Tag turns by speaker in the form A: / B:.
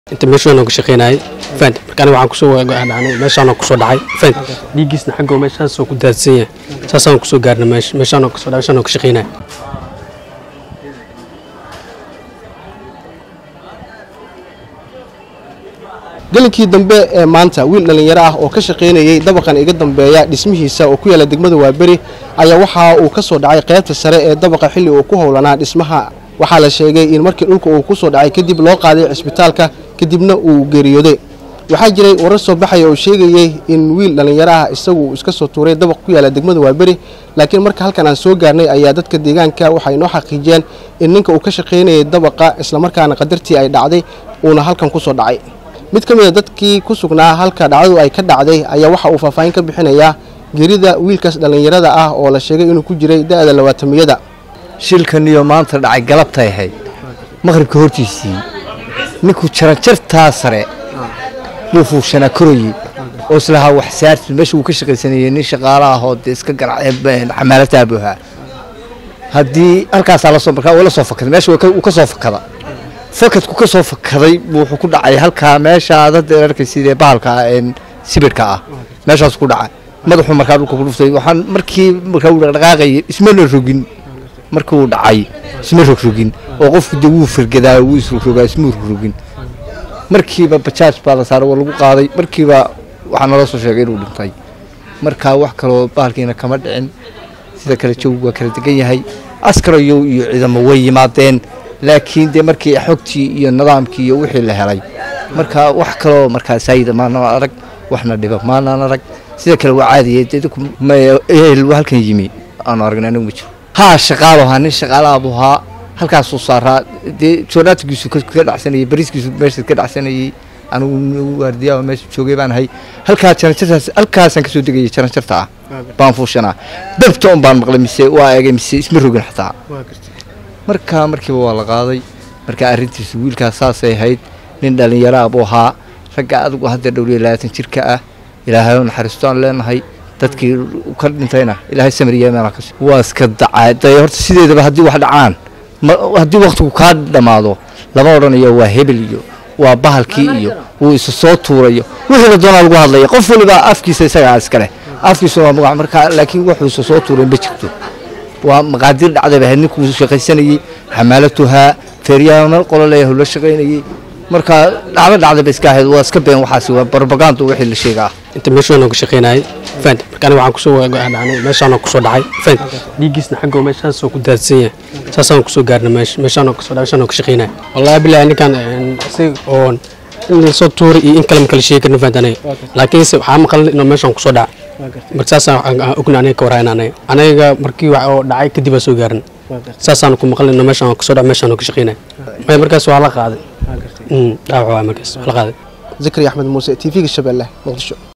A: inta meeshaan ka shaqeynayay fahant marka aniga waxaan kusoo dhacnay meeshaan kusoo dhacay fahant dhiiggiisna xagga meeshaasoo ku daadsan yahay saasaan kusoo gaarnay meesha meeshaan kasoo dhacay meeshaan ka shaqeynayay
B: gelinkii dambe ee maanta wiil dhallinyaro ah oo ka shaqaynayey dabaqan iga dambeeya dhismihiisa oo ku yaala degmada waaberi ayaa waxa uu ka soo dhacay qaybta sare ee dabaqa xilli uu ku howlanaa dhismaha waxaa la sheegay in markii dhulka uu ku soo dhacay kadib loo qaaday cisbitaalka kadibna uu geeriyooday waxaa jiray warar soo baxaya oo sheegayey in wiil dhallinyaro ah isagu uu iska soo tuuray dabaq ku yaala degmada waaberi laakiin marka halkan aan soo gaarnay ayaa dadka deegaanka waxay noo xaqiijiyeen in ninka uu ka shaqaynayay dabaqa islamarkaana qadartii ay dhacday uuna halkan ku soo dhacay mid ka mid a dadkii ku sugnaa halka dhacdadu ay ka dhacday ayaa waxa uu faahfaahin ka bixinayaa geerida wiilkaas dhallinyarada ah oo la sheegay inuu ku jiray da'da labaatamiyada
C: shilkaniyo maanta dhacay galabtay ahayd maqhribka hortiisii ninkuu jaranjartaa sare buu fuushanaa koroyi oo islahaa wax saarti meesha uu ka shaqaysanayay nin shaqaala ahoo dee iska xamaalata abuhaa haddii halkaasaa lasoo markaa uu la soo fakaday meesha uu ka soo fakada fakadku ka soo fakaday wuxuu ku dhacay halkaa meesha dadda arkaysidee bahalka sibirhka ah meeshaas ku dhacay madaxuu markaa dhulka ku dhuftay waxaan markii markaa uu dhaqdhaqaaqayay ismana rogin markii uu dhacay isma rogrogin oo qofku dee wuu firgadaa wuu isrogrogaa isma rogrogin markiiba bajaaj baa la saaray waa lagu qaaday markiiba waxaa naloo soo sheegay inuu dhintay markaa wax kaloo bahalkiina kama dhicin sida kale jawgu waa kala degan yahay askarayo iyo ciidamo way yimaadeen laakiin dee markii xogtii iyo nidaamkii iyo wixii la helay marka wax kaloo markaa saayida maanaan arag waxna dhiba maanaan arag sida kale waa caadiye ehel halkan yimi aanu aragna anigu ma jiro haa shaqaalo ahaa nin shaqaalaha buu ahaa halkaasuu saaraa dee joonaatigiisu ka dhacsanayay bariiskiisu meesha ka dhacsanayay anigu waardiyaa meesha joogay baan ahay halkaa jaranjartaas halkaasaan kasoo degayay jaranjarta ah baan fuushanaa dabta un baan maqlay mise waa eegay mise isma rogin xataa markaa markiiba waa la qaaday markaa arrintiisu wiilkaas saasay ahayd nin dhallinyaraah buu ahaa ragga adigu hadda dhowriya labaatan jirka ah ilaahay u naxariisto aan leenahay dadkii ka dhintayna ilaahay samariyeemana kas waa iska dacaa day horta sideedaba haddii wax dhacaan haddii waktigu kaa dhammaado lama odhanayo waa hebel iyo waa bahalkii iyo wuu isa soo tuurayo wixii la doonaa lagu hadlaya qof waliba afkiisa isagaa iskale afkiisa waa magac markaa laakiin wuxuu isa soo tuuray ma jirto waa maqaadir dhacdayba ahayd ninkuu shaqaysanayey xamaalatuhaa feeryaano qolo leeyahay la shaqaynayey marka dhacdo dhacdayba iska ahayd waa iska been waxaasi waa barbagaandu wixii la sheegaa
A: inta meeshaan ka shaqeynayay fahant marka aniga waxaan kusoo dhacnay meeshaan kusoo dhacay fahant dhiiggiisna xagga meeshaasoo ku daadsan yahay saasaan kusoo gaarnay meesha meeshaan kasoo dhacay meeshaan ka shaqeynayay wallahi billahi ninkan isaga oon in la soo tuuray iyo in kale ma kala sheegi karna fahant aniga laakiinse waxaa maqalnay inuu meeshaan kusoo dhacay marka saasaan ogna aniga ka warhayn aniga aniga markii wax oo dhacay kadib aan soo gaarin saasaan ku maqlay inuu meeshaan kasoo dhacay meeshaan ka shaqeynayay maya markaas waa la qaaday dhaawac waa markaas waa la qaaday
B: zakari axmed muuse t v-ga shabeelle muqdisho